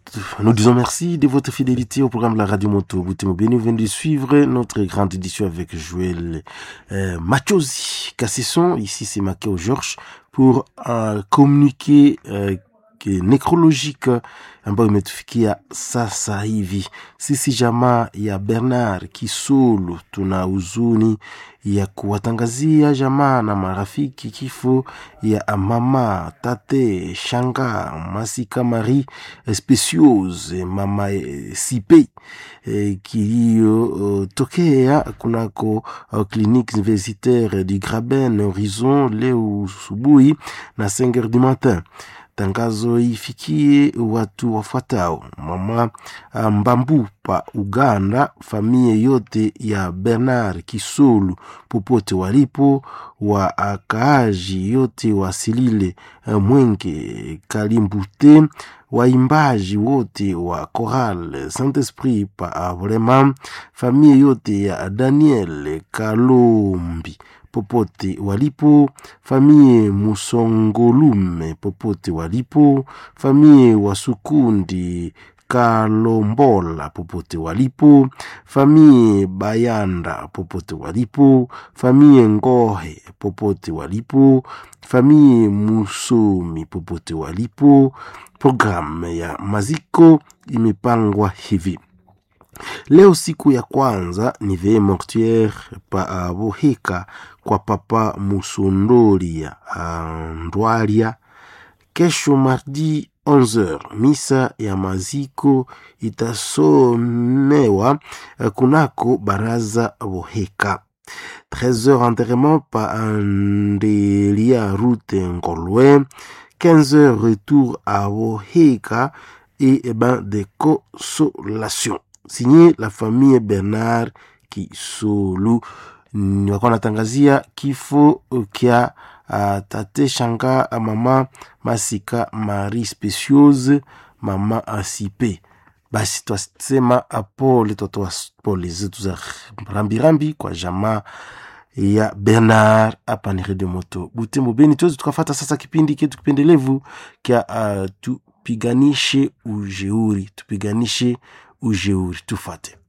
nous disons merci de votre fidélité au programme de la radio moto Boutemo Béni. Vous venez de suivre notre grande édition avec Joël euh, Machosi Cassesson. Ici, c'est Makeo Georges pour euh, communiquer euh, necrologique ambayo imetufikia sasa hivi. Sisi jamaa ya Bernard Kisulu tuna huzuni ya kuwatangazia jamaa na marafiki kifo ya mama tate shanga Masika Marie Speciose mama eh, Sipe eh, kiliyotokea kunako uh, clinique universitaire du Graben Horizon leo subuhi na 5 heures du matin tangazo ifikie watu wafuatao: mama Mbambu pa Uganda, familia yote ya Bernard Kisolu popote walipo, wakaaji yote wasilile Mwenge Kalimbute, waimbaji wote wa Choral Saint Esprit pa Vrema, familia yote ya Daniel Kalombi popote walipo, famie Musongolume popote walipo, famie Wasukundi Kalombola popote walipo, famie Bayanda popote walipo, famie Ngohe popote walipo, famie Musomi popote walipo. Programu ya maziko imepangwa hivi. Leo siku ya kwanza ni vee mortuaire pa uh, Boheka kwa papa Musondolia uh, Ndwalia. Kesho mardi 11h misa ya maziko itasomewa uh, kunako baraza Boheka. 13h enterrement pa Andelia Route Ngolwe. 15h retour à Boheka et eh ben des consolations signé la famille Bernard Kisolu. Wako natangazia kifo kya uh, tate shanga uh, mama Masika Marie Speciose mama Asipe. Basi twasema pole, twatoa pole zetu za rambirambi kwa jamaa ya Bernard hapa ni Radio Moto Butembo Beni. Tuwezi tukafata sasa kipindi ketu kipendelevu kya uh, tupiganishe ujeuri, tupiganishe ujeuri, tufate